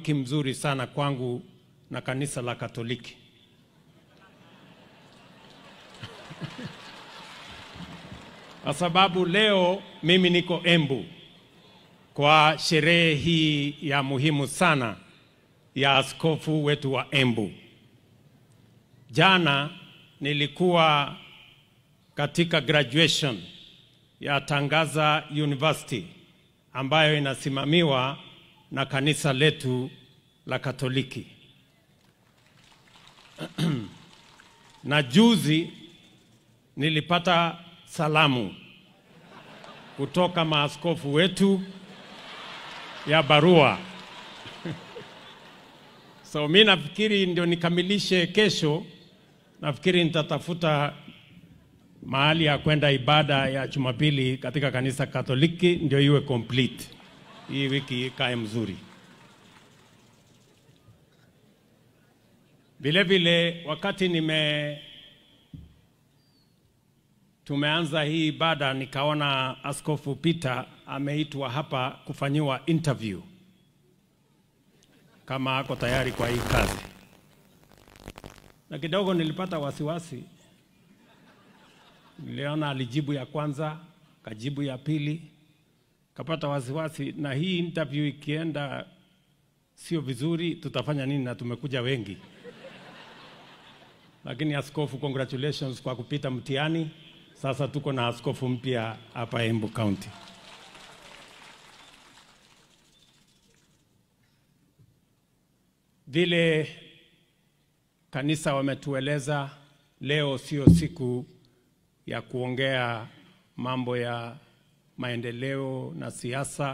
urafiki mzuri sana kwangu na kanisa la Katoliki. Kwa sababu leo mimi niko Embu kwa sherehe hii ya muhimu sana ya askofu wetu wa Embu. Jana nilikuwa katika graduation ya Tangaza University ambayo inasimamiwa na kanisa letu la Katoliki. na juzi nilipata salamu kutoka maaskofu wetu ya barua. so mi nafikiri ndio nikamilishe kesho, nafikiri nitatafuta mahali ya kwenda ibada ya Jumapili katika kanisa Katoliki ndio iwe complete, hii wiki ikae mzuri. Vile vile wakati nime tumeanza hii ibada, nikaona Askofu Peter ameitwa hapa kufanyiwa interview kama ako tayari kwa hii kazi, na kidogo nilipata wasiwasi. Niliona alijibu ya kwanza, kajibu ya pili, kapata wasiwasi, na hii interview ikienda sio vizuri, tutafanya nini? Na tumekuja wengi. Lakini askofu, congratulations kwa kupita mtihani. Sasa tuko na askofu mpya hapa Embu County. Vile kanisa wametueleza, leo sio siku ya kuongea mambo ya maendeleo na siasa.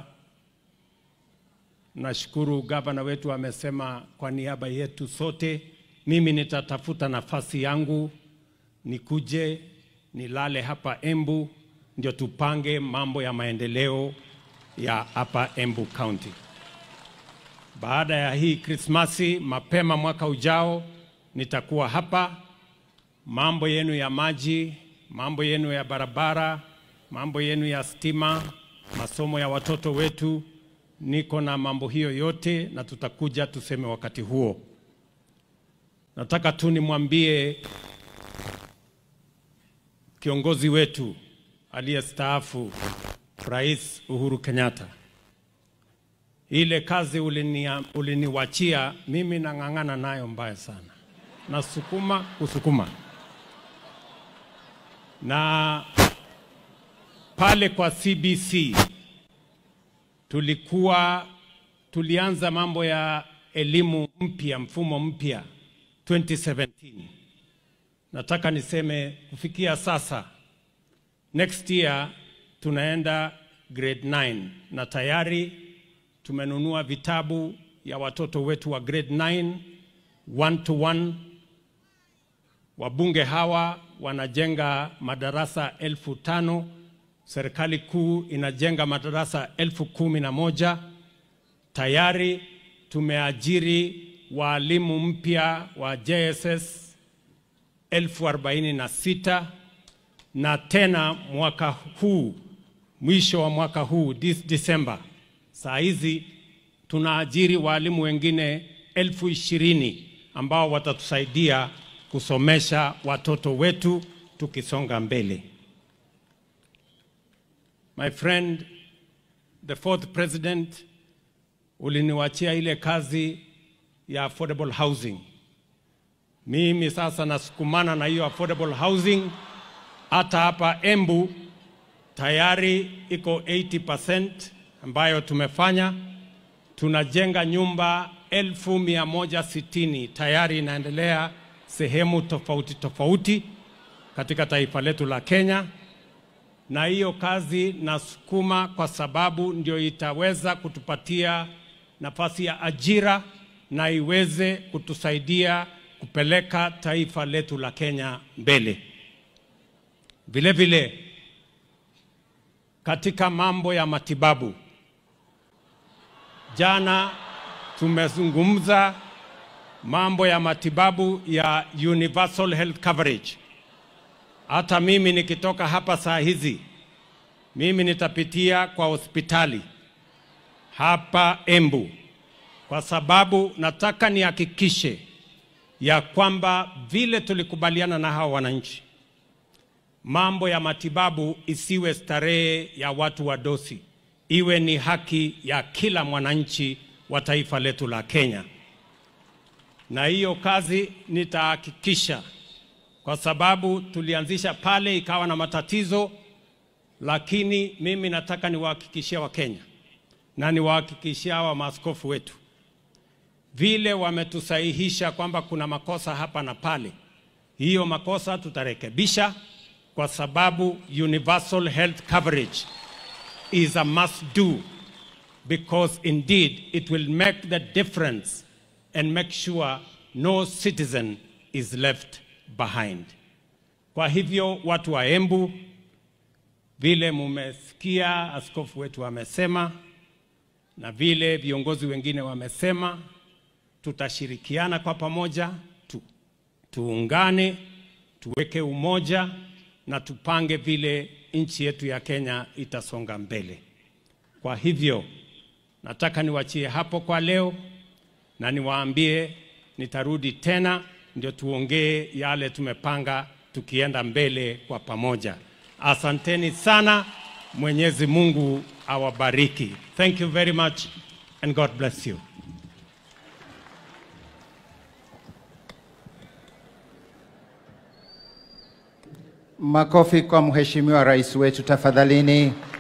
Nashukuru gavana wetu amesema kwa niaba yetu sote, mimi nitatafuta nafasi yangu nikuje nilale hapa Embu ndio tupange mambo ya maendeleo ya hapa Embu County. Baada ya hii Krismasi, mapema mwaka ujao nitakuwa hapa. Mambo yenu ya maji, mambo yenu ya barabara, mambo yenu ya stima, masomo ya watoto wetu, niko na mambo hiyo yote, na tutakuja tuseme wakati huo. Nataka tu nimwambie kiongozi wetu aliyestaafu Rais Uhuru Kenyatta, ile kazi ulinia, uliniwachia mimi nang'ang'ana nayo mbaya sana, nasukuma kusukuma na pale kwa CBC tulikuwa tulianza mambo ya elimu mpya, mfumo mpya 2017 nataka niseme kufikia sasa, next year tunaenda grade 9 na tayari tumenunua vitabu ya watoto wetu wa grade 9 one to one. Wabunge hawa wanajenga madarasa elfu tano serikali kuu inajenga madarasa elfu kumi na moja tayari tumeajiri waalimu mpya wa JSS elfu arobaini na sita na tena mwaka huu mwisho wa mwaka huu this December, saa hizi tunaajiri waalimu wengine elfu ishirini ambao watatusaidia kusomesha watoto wetu tukisonga mbele. My friend, the fourth president, uliniwachia ile kazi ya affordable housing. Mimi sasa nasukumana na hiyo affordable housing. Hata hapa Embu tayari iko 80% ambayo tumefanya. Tunajenga nyumba elfu mia moja sitini tayari inaendelea sehemu tofauti tofauti katika taifa letu la Kenya, na hiyo kazi nasukuma kwa sababu ndio itaweza kutupatia nafasi ya ajira na iweze kutusaidia kupeleka taifa letu la Kenya mbele. Vile vile katika mambo ya matibabu, jana tumezungumza mambo ya matibabu ya universal health coverage. Hata mimi nikitoka hapa saa hizi, mimi nitapitia kwa hospitali hapa Embu, kwa kwa sababu nataka nihakikishe ya kwamba vile tulikubaliana na hawa wananchi, mambo ya matibabu isiwe starehe ya watu wa dosi, iwe ni haki ya kila mwananchi wa taifa letu la Kenya, na hiyo kazi nitahakikisha, kwa sababu tulianzisha pale ikawa na matatizo, lakini mimi nataka niwahakikishie Wakenya na niwahakikishie hawa maaskofu wetu vile wametusahihisha kwamba kuna makosa hapa na pale, hiyo makosa tutarekebisha, kwa sababu universal health coverage is a must do because indeed it will make the difference and make sure no citizen is left behind. Kwa hivyo watu wa Embu, vile mumesikia askofu wetu amesema na vile viongozi wengine wamesema, tutashirikiana kwa pamoja tu, tuungane, tuweke umoja na tupange vile nchi yetu ya Kenya itasonga mbele. Kwa hivyo nataka niwachie hapo kwa leo na niwaambie nitarudi tena ndio tuongee yale tumepanga tukienda mbele kwa pamoja. Asanteni sana. Mwenyezi Mungu awabariki. Thank you very much and God bless you. Makofi kwa mheshimiwa rais wetu tafadhalini.